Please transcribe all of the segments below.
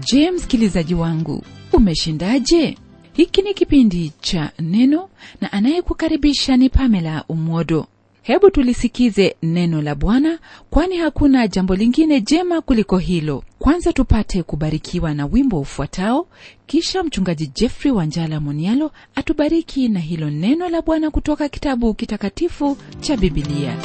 je msikilizaji wangu umeshindaje hiki ni kipindi cha neno na anayekukaribisha ni pamela umwodo hebu tulisikize neno la bwana kwani hakuna jambo lingine jema kuliko hilo kwanza tupate kubarikiwa na wimbo ufuatao kisha mchungaji jeffrey wanjala monialo atubariki na hilo neno la bwana kutoka kitabu kitakatifu cha bibilia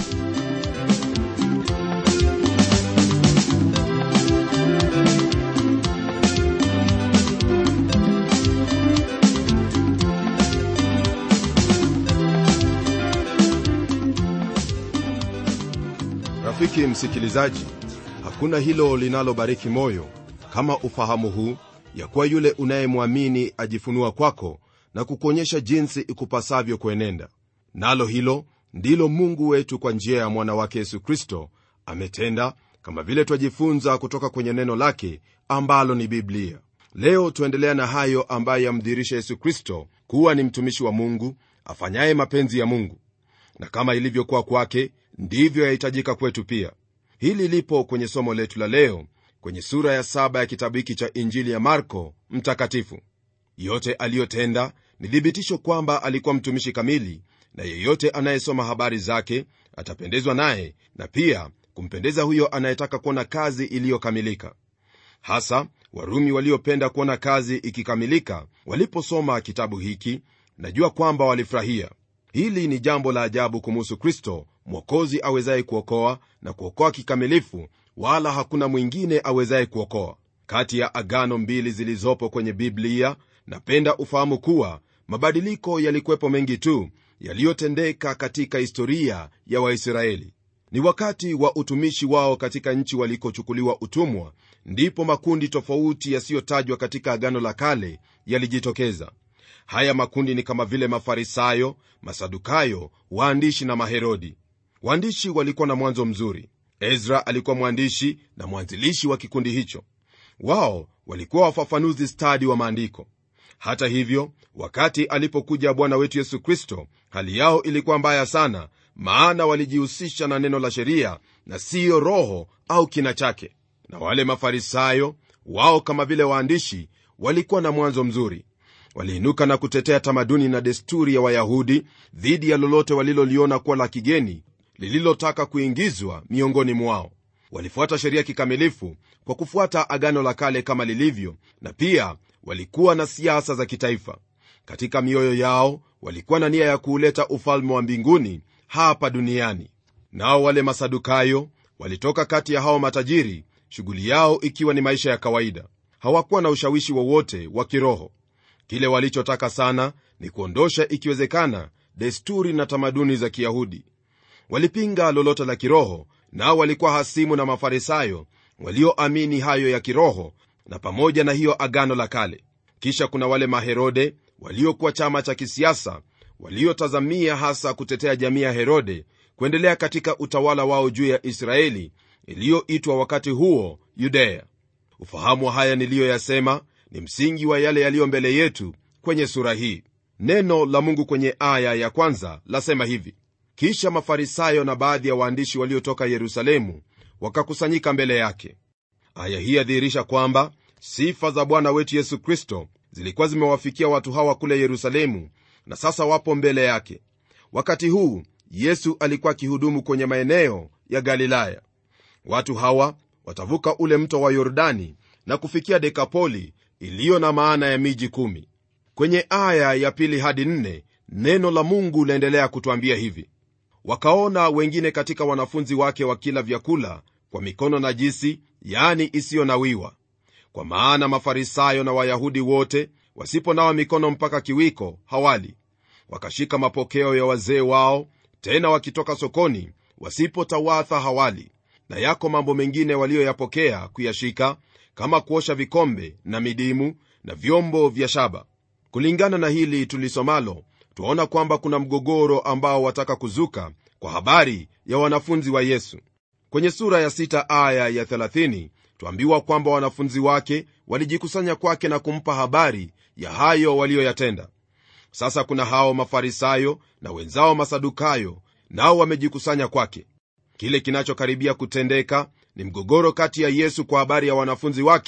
rafiki msikilizaji hakuna hilo linalobariki moyo kama ufahamu huu ya kuwa yule unayemwamini ajifunua kwako na kukuonyesha jinsi ikupasavyo kuenenda nalo hilo ndilo mungu wetu kwa njia ya mwana wake yesu kristo ametenda kama vile twajifunza kutoka kwenye neno lake ambalo ni biblia leo tuendelea na hayo ambayo yamdhihirisha yesu kristo kuwa ni mtumishi wa mungu afanyaye mapenzi ya mungu na kama ilivyokuwa kwake ndivyo yahitajika kwetu pia hili lipo kwenye somo letu la leo kwenye sura ya saba ya kitabu hiki cha injili ya marko mtakatifu yote aliyotenda ni thibitisho kwamba alikuwa mtumishi kamili na yeyote anayesoma habari zake atapendezwa naye na pia kumpendeza huyo anayetaka kuona kazi iliyokamilika hasa warumi waliopenda kuona kazi ikikamilika waliposoma kitabu hiki najua kwamba walifurahia hili ni jambo la ajabu kumuhusu kristo mwokozi awezaye kuokoa na kuokoa kikamilifu wala hakuna mwingine awezaye kuokoa kati ya agano mbili zilizopo kwenye biblia napenda ufahamu kuwa mabadiliko yalikuwepo mengi tu yaliyotendeka katika historia ya waisraeli ni wakati wa utumishi wao katika nchi walikochukuliwa utumwa ndipo makundi tofauti yasiyotajwa katika agano la kale yalijitokeza haya makundi ni kama vile mafarisayo masadukayo waandishi na maherodi waandishi walikuwa na mwanzo mzuri ezra alikuwa mwandishi na mwanzilishi wa kikundi hicho wao walikuwa wafafanuzi stadi wa maandiko hata hivyo wakati alipokuja bwana wetu yesu kristo hali yao ilikuwa mbaya sana maana walijihusisha na neno la sheria na siyo roho au kina chake na wale mafarisayo wao kama vile waandishi walikuwa na mwanzo mzuri waliinuka na kutetea tamaduni na desturi ya wayahudi dhidi ya lolote waliloliona kuwa la kigeni lililotaka kuingizwa miongoni mwao walifuata sheria kikamilifu kwa kufuata agano la kale kama lilivyo na pia walikuwa na siasa za kitaifa katika mioyo yao walikuwa na nia ya kuuleta ufalme wa mbinguni hapa duniani nao wale masadukayo walitoka kati ya hao matajiri shughuli yao ikiwa ni maisha ya kawaida hawakuwa na ushawishi wowote wa, wa kiroho kile walichotaka sana ni kuondosha ikiwezekana desturi na tamaduni za kiyahudi walipinga lolote la kiroho nao walikuwa hasimu na mafarisayo walioamini hayo ya kiroho na pamoja na hiyo agano la kale kisha kuna wale maherode waliokuwa chama cha kisiasa waliotazamia hasa kutetea jamii ya herode kuendelea katika utawala wao juu ya israeli iliyoitwa wakati huo yudea ufahamu wa haya niliyoyasema ni msingi wa yale yaliyo mbele yetu kwenye sura hii neno la mungu kwenye aya ya kwanza lasema hivi kisha mafarisayo na baadhi ya waandishi waliotoka yerusalemu wakakusanyika mbele yake aya hii yadhihirisha kwamba sifa za bwana wetu yesu kristo zilikuwa zimewafikia watu hawa kule yerusalemu na sasa wapo mbele yake wakati huu yesu alikuwa akihudumu kwenye maeneo ya galilaya watu hawa watavuka ule mto wa yordani na kufikia dekapoli iliyo na maana ya miji kumi kwenye aya ya pili hadi nne neno la mungu laendelea kutwambia hivi wakaona wengine katika wanafunzi wake wakila vyakula kwa mikono najisi yani isiyonawiwa kwa maana mafarisayo na wayahudi wote wasiponawa mikono mpaka kiwiko hawali wakashika mapokeo ya wazee wao tena wakitoka sokoni wasipotawatha hawali na yako mambo mengine waliyoyapokea kuyashika kama kuosha vikombe na midimu na vyombo vya shaba kulingana na hili tulisomalo twaona kwamba kuna mgogoro ambao wataka kuzuka kwa habari ya wanafunzi wa yesu kwenye sura ya 6 aya ya 30 twambiwa kwamba wanafunzi wake walijikusanya kwake na kumpa habari ya hayo waliyoyatenda sasa kuna hao mafarisayo na wenzao masadukayo nao wamejikusanya kwake kile kinachokaribia kutendeka ni mgogoro kati ya yesu kwa habari ya wanafunzi wake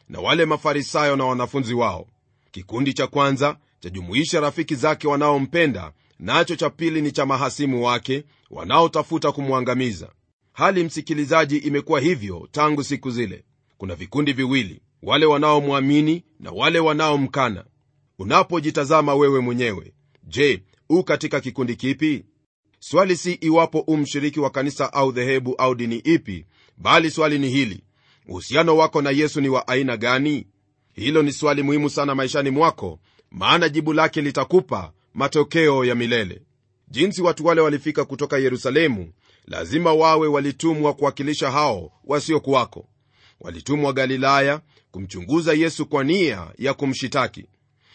na wale mafarisayo na wanafunzi wao kikundi cha kwanza chajumuisha rafiki zake wanaompenda nacho cha pili ni cha mahasimu wake wanaotafuta kumwangamiza hali msikilizaji imekuwa hivyo tangu siku zile kuna vikundi viwili wale wanaomwamini na wale wanaomkana unapojitazama wewe mwenyewe je u katika kikundi kipi swali si iwapo u mshiriki wa kanisa au dhehebu au dini ipi bali swali ni hili uhusiano wako na yesu ni wa aina gani hilo ni swali muhimu sana maishani mwako maana jibu lake litakupa matokeo ya milele jinsi watu wale walifika kutoka yerusalemu lazima wawe walitumwa kuwakilisha hao wasiokuwako walitumwa galilaya kumchunguza yesu kwa nia ya kumshitaki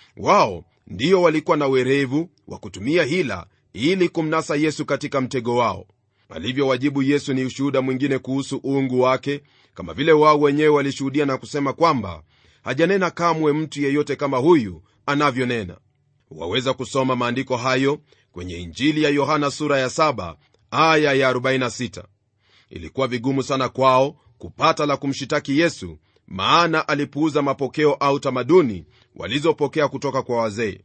wao ndio walikuwa na werevu wa kutumia hila ili kumnasa yesu katika mtego wao alivyowajibu yesu ni ushuhuda mwingine kuhusu uungu wake kama vile wao wenyewe walishuhudia na kusema kwamba hajanena kamwe mtu yeyote kama huyu anavyonena waweza kusoma maandiko hayo kwenye injili ya yohana sura ya 7 aya ya 46 ilikuwa vigumu sana kwao kupata la kumshitaki yesu maana alipuuza mapokeo au tamaduni walizopokea kutoka kwa wazee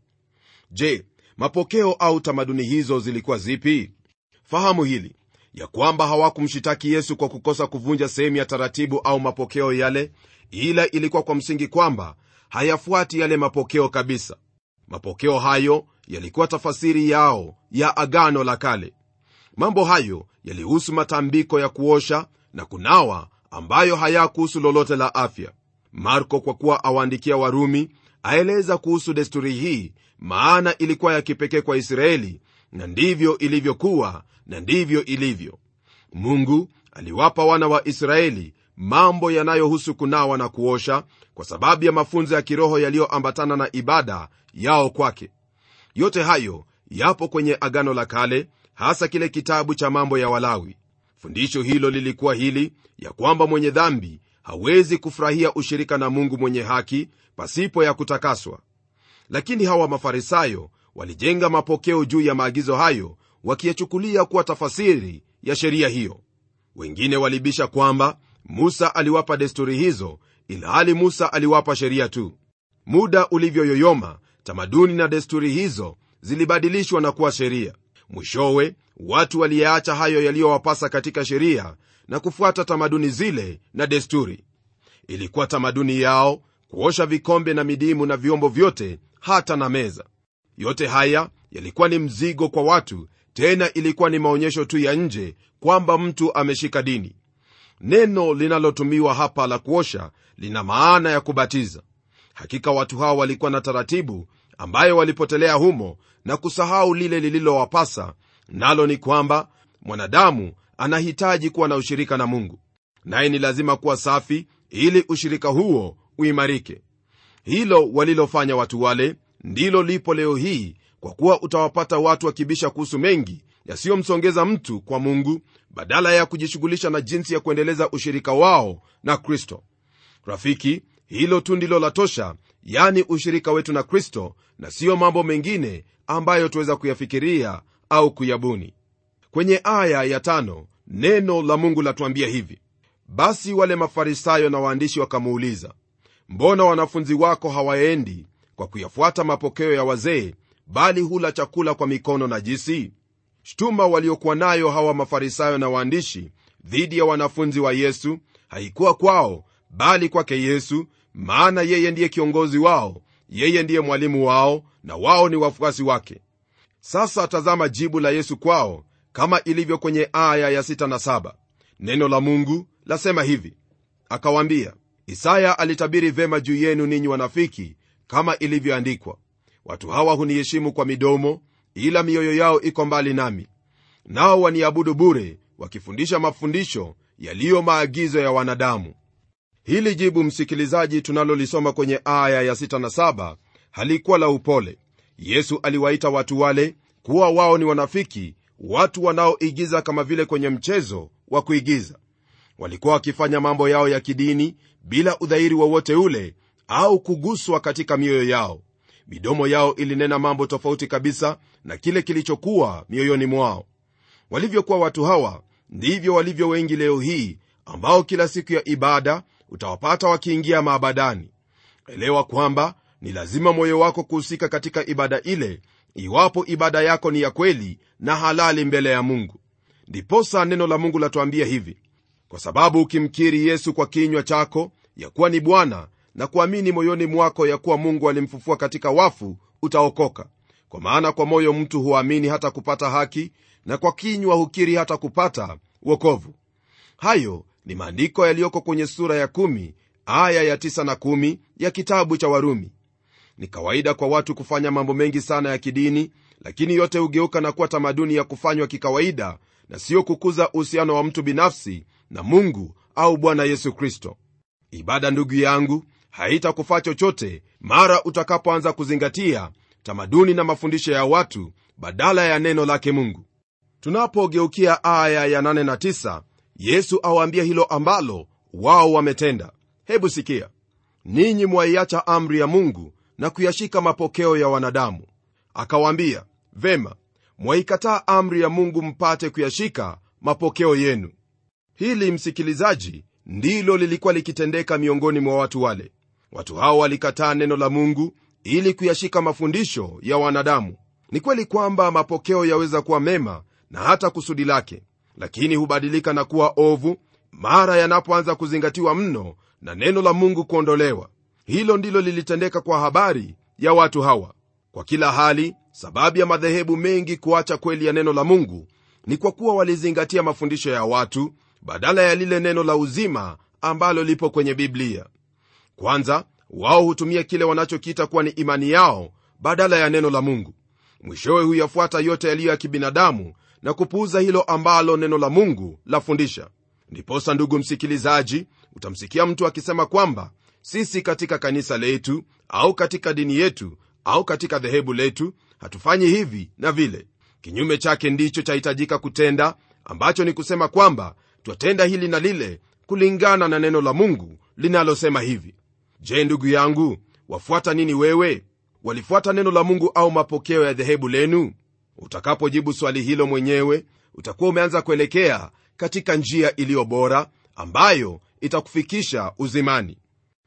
je mapokeo au tamaduni hizo zilikuwa zipi fahamu hili ya kwamba hawakumshitaki yesu kwa kukosa kuvunja sehemu ya taratibu au mapokeo yale ila ilikuwa kwa msingi kwamba hayafuati yale mapokeo kabisa mapokeo hayo yalikuwa tafasiri yao ya agano la kale mambo hayo yalihusu matambiko ya kuosha na kunawa ambayo hayakuhusu lolote la afya marko kwa kuwa awaandikia warumi aeleza kuhusu desturi hii maana ilikuwa ya kipekee kwa israeli na ndivyo ilivyokuwa na ndivyo ilivyo mungu aliwapa wana wa israeli mambo yanayohusu kunawa na kuosha kwa sababu ya mafunzo ya kiroho yaliyoambatana na ibada yao kwake yote hayo yapo kwenye agano la kale hasa kile kitabu cha mambo ya walawi fundisho hilo lilikuwa hili ya kwamba mwenye dhambi hawezi kufurahia ushirika na mungu mwenye haki pasipo ya kutakaswa lakini hawa mafarisayo walijenga mapokeo juu ya maagizo hayo wakiyachukulia kuwa tafasiri ya sheria hiyo wengine walibisha kwamba musa aliwapa desturi hizo ilhali musa aliwapa sheria tu muda ulivyoyoyoma tamaduni na desturi hizo zilibadilishwa na kuwa sheria mwishowe watu waliyaacha hayo yaliyowapasa katika sheria na kufuata tamaduni zile na desturi ilikuwa tamaduni yao kuosha vikombe na midimu na vyombo vyote hata na meza yote haya yalikuwa ni mzigo kwa watu tena ilikuwa ni maonyesho tu ya nje kwamba mtu ameshika dini neno linalotumiwa hapa la kuosha lina maana ya kubatiza hakika watu hao walikuwa na taratibu ambayo walipotelea humo na kusahau lile lililowapasa nalo ni kwamba mwanadamu anahitaji kuwa na ushirika na mungu naye ni lazima kuwa safi ili ushirika huo uimarike hilo walilofanya watu wale ndilo lipo leo hii kwa kuwa utawapata watu wakibisha kuhusu mengi yasiyomsongeza mtu kwa mungu badala ya kujishughulisha na jinsi ya kuendeleza ushirika wao na kristo rafiki hilo tu ndilo la tosha yani ushirika wetu na kristo na siyo mambo mengine ambayo tuweza kuyafikiria au kuyabuni kwenye aya ya tano neno la mungu latuambia hivi basi wale mafarisayo na waandishi wakamuuliza mbona wanafunzi wako hawaendi kwa kuyafuata mapokeo ya wazee bali hula chakula kwa mikono na jisi shtuma waliokuwa nayo hawa mafarisayo na waandishi dhidi ya wanafunzi wa yesu haikuwa kwao bali kwake yesu maana yeye ndiye kiongozi wao yeye ndiye mwalimu wao na wao ni wafuasi wake sasa tazama jibu la yesu kwao kama ilivyo kwenye aya ya 6 na 7 neno la mungu lasema hivi akawaambia isaya alitabiri vema juu yenu ninyi wanafiki kama ilivyoandikwa watu hawa huniheshimu kwa midomo ila mioyo yao iko mbali nami nao waniabudu bure wakifundisha mafundisho yaliyo maagizo ya wanadamu hili jibu msikilizaji tunalolisoma kwenye aya ya 6 na 7 halikuwa la upole yesu aliwaita watu wale kuwa wao ni wanafiki watu wanaoigiza kama vile kwenye mchezo wa kuigiza walikuwa wakifanya mambo yao ya kidini bila udhairi wowote ule au kuguswa katika mioyo yao midomo yao ilinena mambo tofauti kabisa na kile kilichokuwa mioyoni mwao walivyokuwa watu hawa ndivyo walivyo wengi leo hii ambao kila siku ya ibada utawapata wakiingia maabadani elewa kwamba ni lazima moyo wako kuhusika katika ibada ile iwapo ibada yako ni ya kweli na halali mbele ya mungu ndiposa neno la mungu latuambia hivi kwa sababu ukimkiri yesu kwa kinywa chako ya kuwa ni bwana na kuamini moyoni mwako ya kuwa mungu alimfufua katika wafu utaokoka kwa maana kwa moyo mtu huamini hata kupata haki na kwa kinywa hukiri hata kupata wokovu hayo ni maandiko yaliyoko kwenye sura ya 1 aya ya 9 na 1 ya kitabu cha warumi ni kawaida kwa watu kufanya mambo mengi sana ya kidini lakini yote hugeuka na kuwa tamaduni ya kufanywa kikawaida na siyo kukuza uhusiano wa mtu binafsi na mungu au bwana yesu kristo ibada ndugu yangu haitakufaa chochote mara utakapoanza kuzingatia tamaduni na mafundisho ya watu badala ya neno lake mungu tunapogeukia aya ya 8 na 9 yesu awaambia hilo ambalo wao wametenda hebu sikia ninyi mwaiacha amri ya mungu na kuyashika mapokeo ya wanadamu akawaambia vema mwaikataa amri ya mungu mpate kuyashika mapokeo yenu hili msikilizaji ndilo lilikuwa likitendeka miongoni mwa watu wale watu hao walikataa neno la mungu ili kuyashika mafundisho ya wanadamu ni kweli kwamba mapokeo yaweza kuwa mema na hata kusudi lake lakini hubadilika na kuwa ovu mara yanapoanza kuzingatiwa mno na neno la mungu kuondolewa hilo ndilo lilitendeka kwa habari ya watu hawa kwa kila hali sababu ya madhehebu mengi kuacha kweli ya neno la mungu ni kwa kuwa walizingatia mafundisho ya watu badala ya lile neno la uzima ambalo lipo kwenye biblia kwanza wao hutumia kile wanachokiita kuwa ni imani yao badala ya neno la mungu mwishowe huyafuata yote yaliyo ya kibinadamu na kupuuza hilo ambalo neno la mungu lafundisha ndiposa ndugu msikilizaji utamsikia mtu akisema kwamba sisi katika kanisa letu au katika dini yetu au katika dhehebu letu hatufanyi hivi na vile kinyume chake ndicho chahitajika kutenda ambacho ni kusema kwamba twatenda hili na lile kulingana na neno la mungu linalosema hivi je ndugu yangu wafuata nini wewe walifuata neno la mungu au mapokeo ya dhehebu lenu utakapojibu swali hilo mwenyewe utakuwa umeanza kuelekea katika njia iliyo bora ambayo itakufikisha uzimani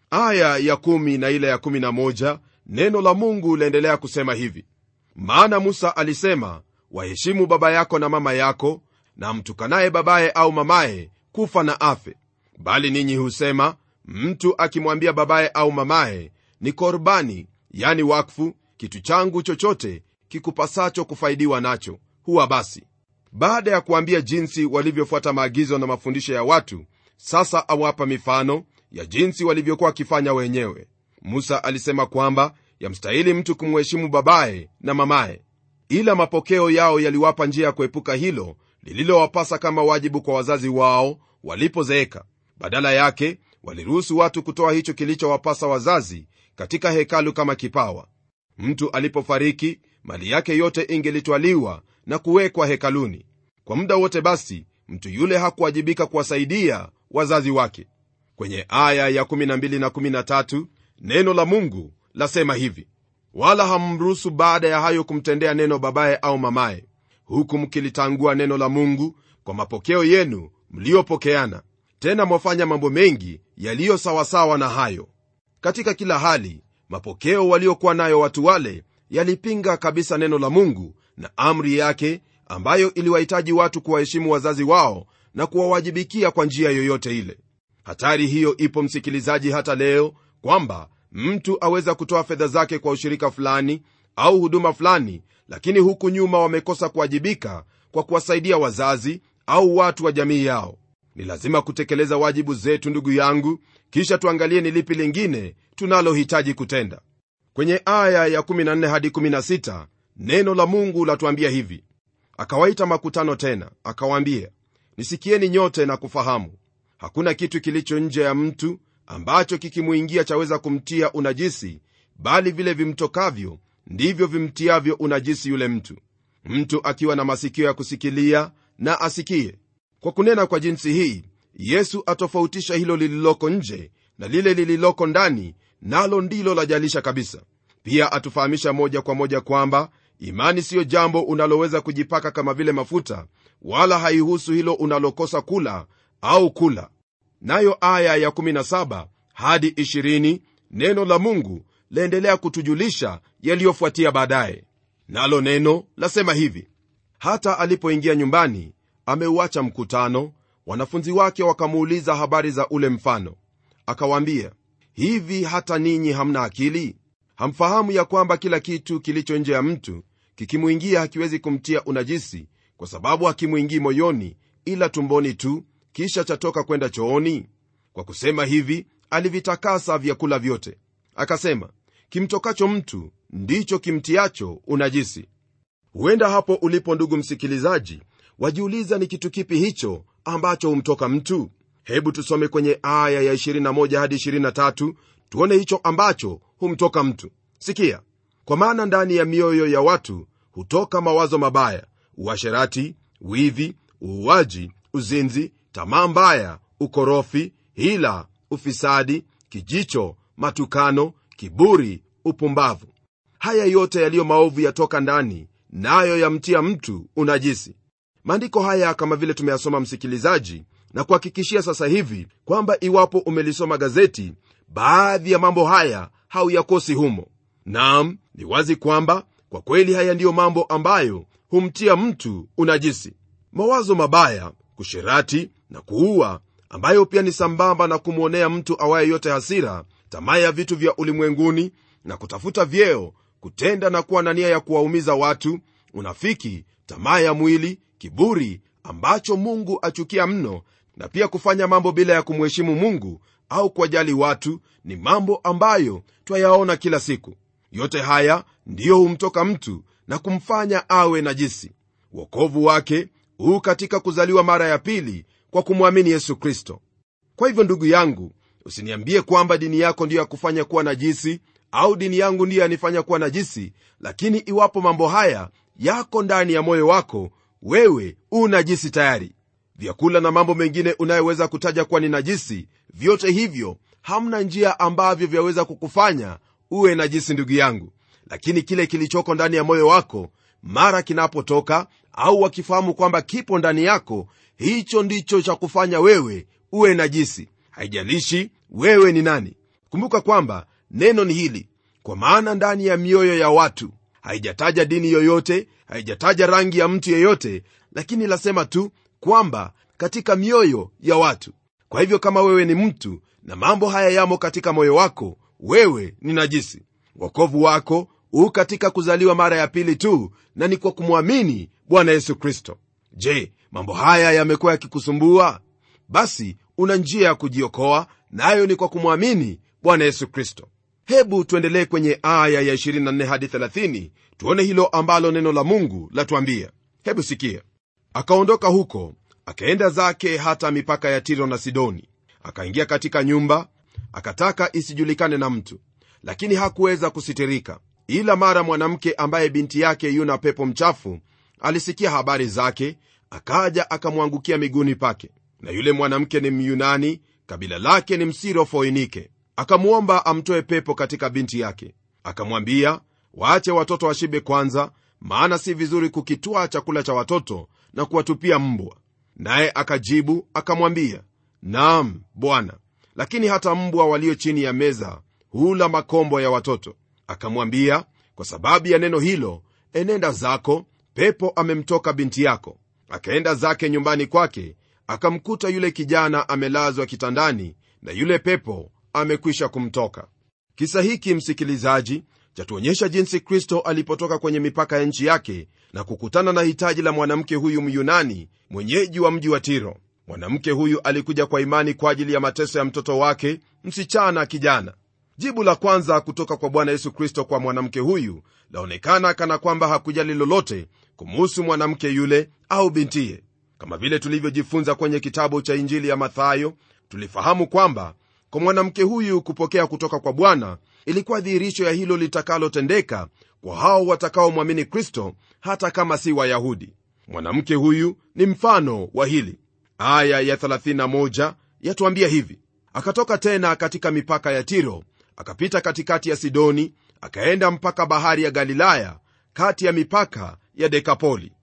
aya ya kumi na ile ya kumi na moja neno la mungu laendelea kusema hivi maana musa alisema waheshimu baba yako na mama yako na mtukanaye babaye au mamaye kufa na afe bali ninyi husema mtu akimwambia babaye au mamaye ni korbani yani wakfu kitu changu chochote kikupasacho kufaidiwa nacho huwa basi baada ya kuambia jinsi walivyofuata maagizo na mafundisho ya watu sasa awapa mifano ya jinsi walivyokuwa wakifanya wenyewe musa alisema kwamba yamstahili mtu kumheshimu babaye na mamaye ila mapokeo yao yaliwapa njia ya kuepuka hilo lililowapasa kama wajibu kwa wazazi wao walipozeeka badala yake waliruhusu watu kutoa hicho kilichowapasa wazazi katika hekalu kama kipawa mtu alipofariki mali yake yote ingelitwaliwa na kuwekwa hekaluni kwa muda wote basi mtu yule hakuwajibika kuwasaidia wazazi wake kwenye aya ya 12 na 13 neno la mungu lasema hivi wala hamruhusu baada ya hayo kumtendea neno babaye au mamaye huku mkilitangua neno la mungu kwa mapokeo yenu mliyopokeana tena mwafanya mambo mengi yaliyo sawasawa na hayo katika kila hali mapokeo waliokuwa nayo watu wale yalipinga kabisa neno la mungu na amri yake ambayo iliwahitaji watu kuwaheshimu wazazi wao na kuwawajibikia kwa njia yoyote ile hatari hiyo ipo msikilizaji hata leo kwamba mtu aweza kutoa fedha zake kwa ushirika fulani au huduma fulani lakini huku nyuma wamekosa kuwajibika kwa kuwasaidia wazazi au watu wa jamii yao ni lazima kutekeleza wajibu zetu ndugu yangu kisha tuangalie ni lipi lingine tunalohitaji kutenda kwenye aya ya 14 hadi 16 neno la mungu latuambia hivi akawaita makutano tena akawaambia nisikieni nyote na kufahamu hakuna kitu kilicho nje ya mtu ambacho kikimwingia chaweza kumtia unajisi bali vile vimtokavyo ndivyo vimtiavyo unajisi yule mtu mtu akiwa na masikio ya kusikilia na asikie kwa kunena kwa jinsi hii yesu atofautisha hilo lililoko nje na lile lililoko ndani nalo ndilo lajalisha kabisa pia atufahamisha moja kwa moja kwamba imani siyo jambo unaloweza kujipaka kama vile mafuta wala haihusu hilo unalokosa kula au kula nayo aya ya 17 hadi 20 neno la mungu laendelea kutujulisha yaliyofuatia baadaye nalo neno lasema hivi hata alipoingia nyumbani ameuacha mkutano wanafunzi wake wakamuuliza habari za ule mfano akawaambia hivi hata ninyi hamna akili hamfahamu ya kwamba kila kitu kilicho nje ya mtu kikimwingia hakiwezi kumtia unajisi kwa sababu hakimwingii moyoni ila tumboni tu kisha chatoka kwenda chooni kwa kusema hivi alivitakasa vyakula vyote akasema kimtokacho mtu ndicho kimtiacho unajisi huenda hapo ulipo ndugu msikilizaji wajiuliza ni kitu kipi hicho ambacho humtoka mtu hebu tusome kwenye aya ya 21 hadi 23 tuone hicho ambacho humtoka mtu sikia kwa maana ndani ya mioyo ya watu hutoka mawazo mabaya uasherati wivi uuaji uzinzi tamaa mbaya ukorofi hila ufisadi kijicho matukano kiburi upumbavu haya yote yaliyo maovu yatoka ndani nayo yamtia mtu unajisi maandiko haya kama vile tumeyasoma msikilizaji na kuhakikishia sasa hivi kwamba iwapo umelisoma gazeti baadhi ya mambo haya hauyakosi humo nam ni wazi kwamba kwa kweli haya ndiyo mambo ambayo humtia mtu unajisi mawazo mabaya kusherati na kuua ambayo pia ni sambamba na kumwonea mtu awaye yote hasira tamaa ya vitu vya ulimwenguni na kutafuta vyeo kutenda na kuwa na nia ya kuwaumiza watu unafiki tamaa ya mwili kiburi ambacho mungu achukia mno na pia kufanya mambo bila ya kumheshimu mungu au kuwajali watu ni mambo ambayo twayaona kila siku yote haya ndiyo humtoka mtu na kumfanya awe najisi wokovu wake huu katika kuzaliwa mara ya pili kwa kumwamini yesu kristo kwa hivyo ndugu yangu usiniambie kwamba dini yako ndiyo yakufanya kuwa najisi au dini yangu ndiyo yanifanya kuwa najisi lakini iwapo mambo haya yako ndani ya moyo wako wewe u najisi tayari vyakula na mambo mengine unayoweza kutaja kuwa ni najisi vyote hivyo hamna njia ambavyo vyaweza kukufanya uwe najisi ndugu yangu lakini kile kilichoko ndani ya moyo wako mara kinapotoka au wakifahamu kwamba kipo ndani yako hicho ndicho cha kufanya wewe uwe najisi haijalishi wewe ni nani kumbuka kwamba neno ni hili kwa maana ndani ya mioyo ya watu haijataja dini yoyote haijataja rangi ya mtu yeyote lakini lasema tu kwamba katika mioyo ya watu kwa hivyo kama wewe ni mtu na mambo haya yamo katika moyo wako wewe ni najisi wokovu wako huu katika kuzaliwa mara ya pili tu na ni kwa kumwamini bwana yesu kristo je mambo haya yamekuwa yakikusumbua basi una njia ya kujiokoa nayo na ni kwa kumwamini bwana yesu kristo hebu tuendelee kwenye aya ya 24 hadi 30 tuone hilo ambalo neno la mungu latuambia hebu sikia akaondoka huko akaenda zake hata mipaka ya tiro na sidoni akaingia katika nyumba akataka isijulikane na mtu lakini hakuweza kusitirika ila mara mwanamke ambaye binti yake yuna pepo mchafu alisikia habari zake akaja akamwangukia miguuni pake na yule mwanamke ni myunani kabila lake ni msirofoinike akamwomba amtoe pepo katika binti yake akamwambia waache watoto washibe kwanza maana si vizuri kukitwaa chakula cha watoto na kuwatupia mbwa naye akajibu akamwambia naam bwana lakini hata mbwa walio chini ya meza hula makombo ya watoto akamwambia kwa sababu ya neno hilo enenda zako pepo amemtoka binti yako akaenda zake nyumbani kwake akamkuta yule kijana amelazwa kitandani na yule pepo amekwisha kumtoka kisa hiki msikilizaji chatuonyesha jinsi kristo alipotoka kwenye mipaka ya nchi yake na kukutana na hitaji la mwanamke huyu myunani mwenyeji wa mji wa tiro mwanamke huyu alikuja kwa imani kwa ajili ya mateso ya mtoto wake msichana kijana jibu la kwanza kutoka kwa bwana yesu kristo kwa mwanamke huyu laonekana kana kwamba hakujali lolote kumuhusu mwanamke yule au bintiye kama vile tulivyojifunza kwenye kitabu cha injili ya mathayo tulifahamu kwamba kwa mwanamke huyu kupokea kutoka kwa bwana ilikuwa dhihirisho ya hilo litakalotendeka kwa hao watakaomwamini kristo hata kama si wayahudi mwanamke huyu ni mfano wa hili aya ya 31 yatuambia hivi akatoka tena katika mipaka ya tiro akapita katikati ya sidoni akaenda mpaka bahari ya galilaya kati ya mipaka ya dekapoli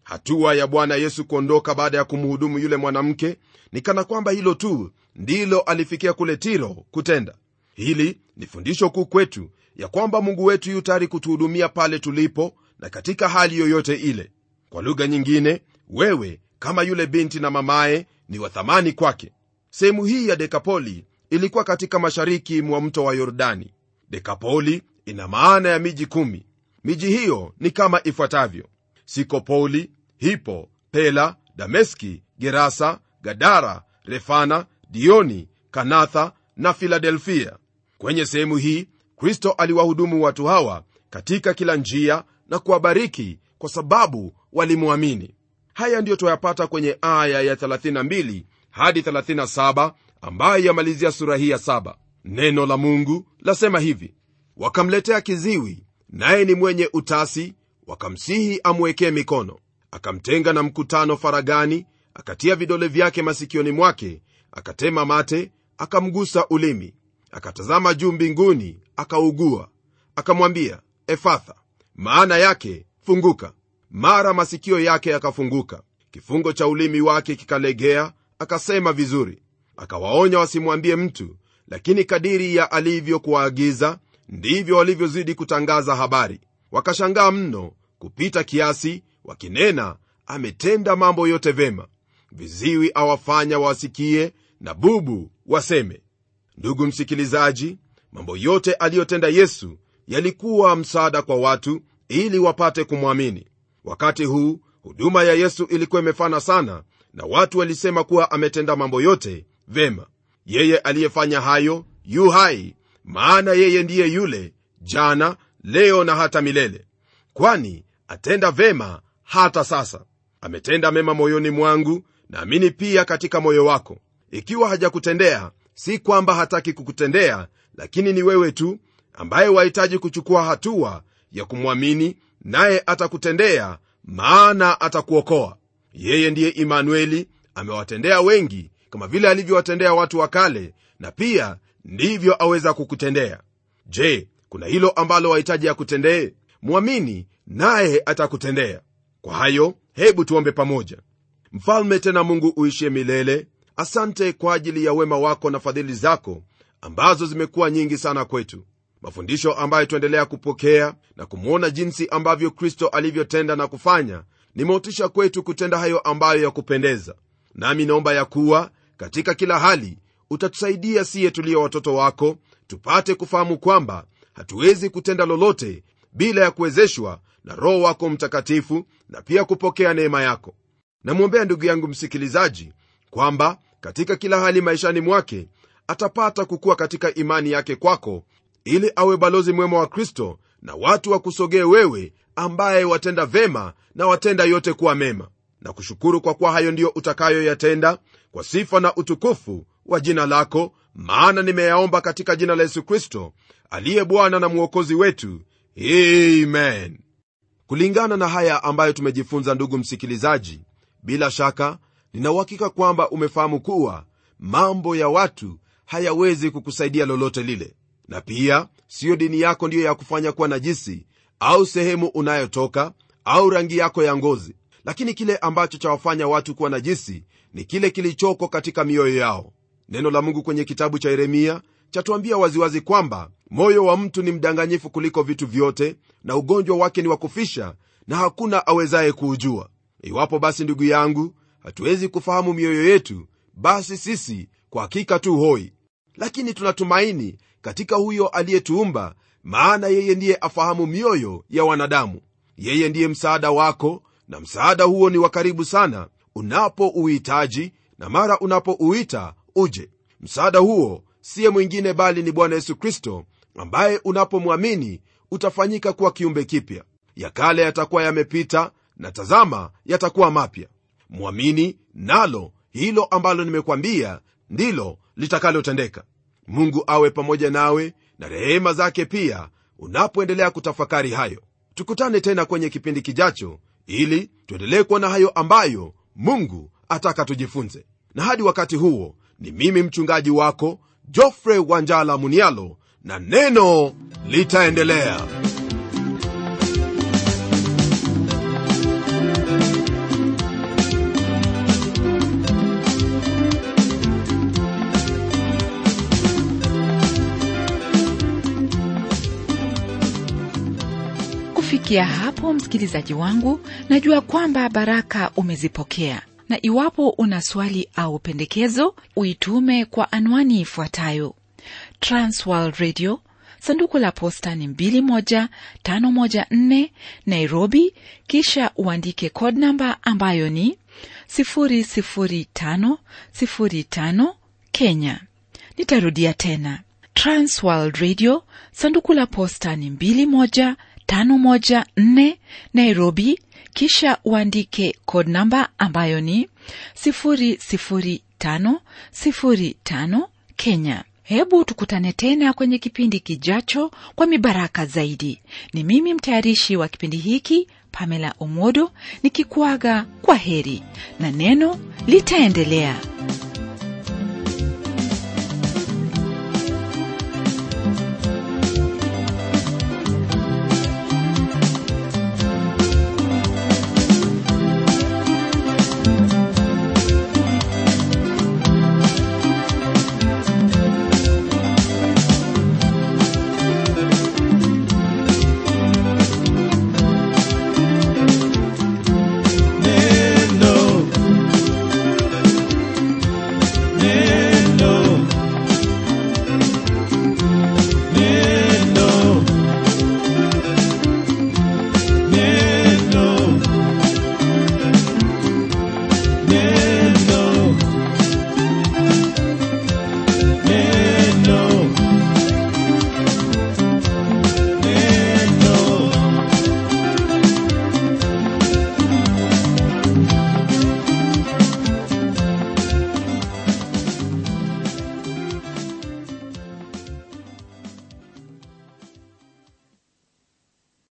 hatua ya bwana yesu kuondoka baada ya kumhudumu yule mwanamke ni kana kwamba hilo tu ndilo alifikia kule tiro kutenda hili ni fundisho kuu kwetu ya kwamba mungu wetu yu tayari kutuhudumia pale tulipo na katika hali yoyote ile kwa lugha nyingine wewe kama yule binti na mamaye ni wa thamani kwake sehemu hii ya dekapoli ilikuwa katika mashariki mwa mto wa yordani dekapoli ina maana ya miji kumi miji hiyo ni kama ifuatavyo sikopoli hipo pela dameski gerasa gadara refana dioni kanatha na filadelfia kwenye sehemu hii kristo aliwahudumu watu hawa katika kila njia na kuwabariki kwa sababu walimwamini haya ndiyo twayapata kwenye aya ya 32 hadi 37 ambayo yamalizia sura hii ya 7 neno la mungu lasema hivi wakamletea kiziwi naye ni mwenye utasi wakamsihi amwekee mikono akamtenga na mkutano faragani akatia vidole vyake masikioni mwake akatema mate akamgusa ulimi akatazama juu mbinguni akaugua akamwambia efatha maana yake funguka mara masikio yake yakafunguka kifungo cha ulimi wake kikalegea akasema vizuri akawaonya wasimwambie mtu lakini kadiri ya alivyokuwaagiza ndivyo walivyozidi kutangaza habari wakashangaa mno kupita kiasi wakinena ametenda mambo yote vema viziwi awafanya wasikie na bubu waseme ndugu msikilizaji mambo yote aliyotenda yesu yalikuwa msaada kwa watu ili wapate kumwamini wakati huu huduma ya yesu ilikuwa imefana sana na watu walisema kuwa ametenda mambo yote vema yeye aliyefanya hayo yu hai maana yeye ndiye yule jana leo na hata milele kwani atenda vema hata sasa ametenda mema moyoni mwangu naamini pia katika moyo wako ikiwa hajakutendea si kwamba hataki kukutendea lakini ni wewe tu ambaye wahitaji kuchukua hatua ya kumwamini naye atakutendea maana atakuokoa yeye ndiye imanueli amewatendea wengi kama vile alivyowatendea watu wa kale na pia ndivyo aweza kukutendea je kuna hilo ambalo wahitaji akutendee mwamini naye atakutendea kwa hayo hebu tuombe pamoja mfalme tena mungu uishie milele asante kwa ajili ya wema wako na fadhili zako ambazo zimekuwa nyingi sana kwetu mafundisho ambayo tuendelea kupokea na kumwona jinsi ambavyo kristo alivyotenda na kufanya ni motisha kwetu kutenda hayo ambayo ya kupendeza nami naomba ya kuwa katika kila hali utatusaidia siye tuliyo watoto wako tupate kufahamu kwamba hatuwezi kutenda lolote bila ya kuwezeshwa na roho wako mtakatifu na pia kupokea neema yako namwombea ndugu yangu msikilizaji kwamba katika kila hali maishani mwake atapata kukuwa katika imani yake kwako ili awe balozi mwema wa kristo na watu wakusogee wewe ambaye watenda vema na watenda yote kuwa mema na kushukuru kwa kuwa hayo ndiyo utakayoyatenda kwa sifa na utukufu wa jina lako maana nimeyaomba katika jina la yesu kristo aliye bwana na mwokozi wetu amen kulingana na haya ambayo tumejifunza ndugu msikilizaji bila shaka ninauhakika kwamba umefahamu kuwa mambo ya watu hayawezi kukusaidia lolote lile na pia siyo dini yako ndiyo ya kufanya kuwa najisi au sehemu unayotoka au rangi yako ya ngozi lakini kile ambacho chawafanya watu kuwa najisi ni kile kilichoko katika mioyo yao neno la mungu kwenye kitabu cha yeremia chatuambia waziwazi kwamba moyo wa mtu ni mdanganyifu kuliko vitu vyote na ugonjwa wake ni wa kufisha na hakuna awezaye kuujua iwapo basi ndugu yangu hatuwezi kufahamu mioyo yetu basi sisi kwa hakika tu hoi lakini tunatumaini katika huyo aliyetuumba maana yeye ndiye afahamu mioyo ya wanadamu yeye ndiye msaada wako na msaada huo ni wa karibu sana unapouhitaji na mara unapouita uje msaada huo siye mwingine bali ni bwana yesu kristo ambaye unapomwamini utafanyika kuwa kiumbe kipya ya kale yatakuwa yamepita na tazama yatakuwa mapya mwamini nalo hilo ambalo nimekwambia ndilo litakalotendeka mungu awe pamoja nawe na rehema zake pia unapoendelea kutafakari hayo tukutane tena kwenye kipindi kijacho ili tuendelee kuona hayo ambayo mungu ataka tujifunze na hadi wakati huo ni mimi mchungaji wako jofre wanjala munialo na neno litaendelea kufikia hapo msikilizaji wangu najua kwamba baraka umezipokea na iwapo una swali au pendekezo uitume kwa anwani ifuatayo transworld radio sanduku la posta ni 21514 nairobi kisha uandike code namba ambayo ni 00505 kenya nitarudia tena transworld radio sanduku la posta ni 21514 nairobi kisha uandike code namba ambayo ni 00505 kenya hebu tukutane tena kwenye kipindi kijacho kwa mibaraka zaidi ni mimi mtayarishi wa kipindi hiki pamela omodo nikikuaga kwa heri na neno litaendelea